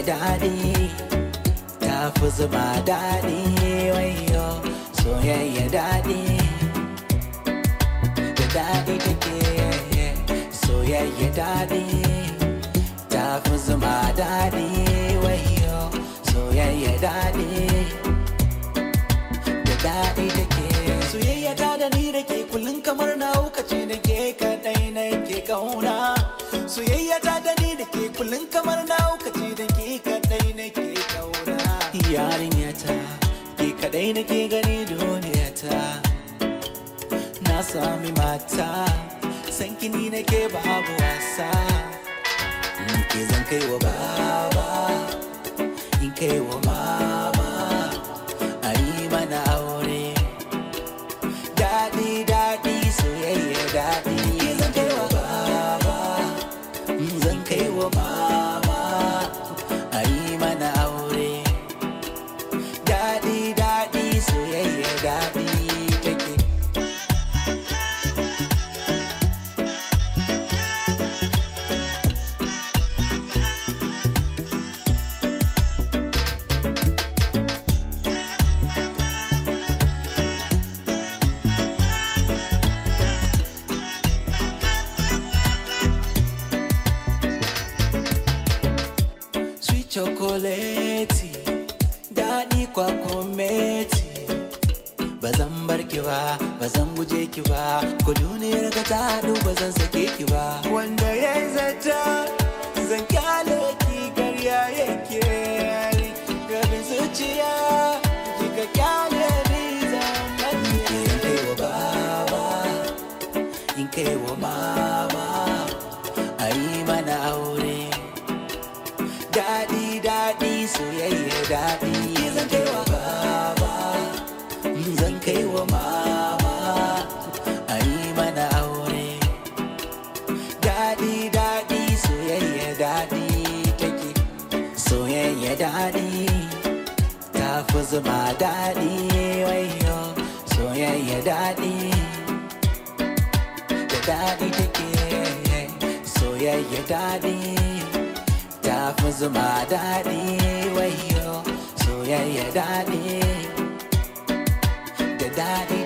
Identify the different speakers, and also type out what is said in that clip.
Speaker 1: daɗi ta fi zuma daɗi wayo soyayya daɗi da daɗi take soyayya daɗi ta fi zuma daɗi wayo soyayya daɗi da daɗi take soyayya ta da ni da ke kullum kamar na ce da ke kaɗai na ke kauna soyayya ta da ni da ke kullum kamar na ce da ke kaɗai na ke kauna yarinya ta ke kaɗai na ke gani duniya ta na sami mata san kini na ke babu wasa in ke zan kai wa baba in kai wa mama a yi mana aure daɗi daɗi soyayya daɗi zan kai wa baba zan kai wa mama a yi mana aure daɗi daɗi soyayya daɗi take sweet chocolate daɗi kwakumeti ba zan bar ki ba ba zan guje ki ba ku duniyar ka ta haɗu ba zan sake ki ba wanda ya zata zan kyale ki karya yake rabin zuciya kika kyale ni zan mace in kai wa baba in kai wa mama a yi mana aure daɗi daɗi soyayya daɗi zan kai wa baba zan kai wa mama a yi mana aure daɗi daɗi soyayya daɗi take soyayya daɗi ta fi zuma daɗi wayo soyayya daɗi da daɗi take soyayya daɗi ta fi zuma daɗi wayo soyayya daɗi da daɗi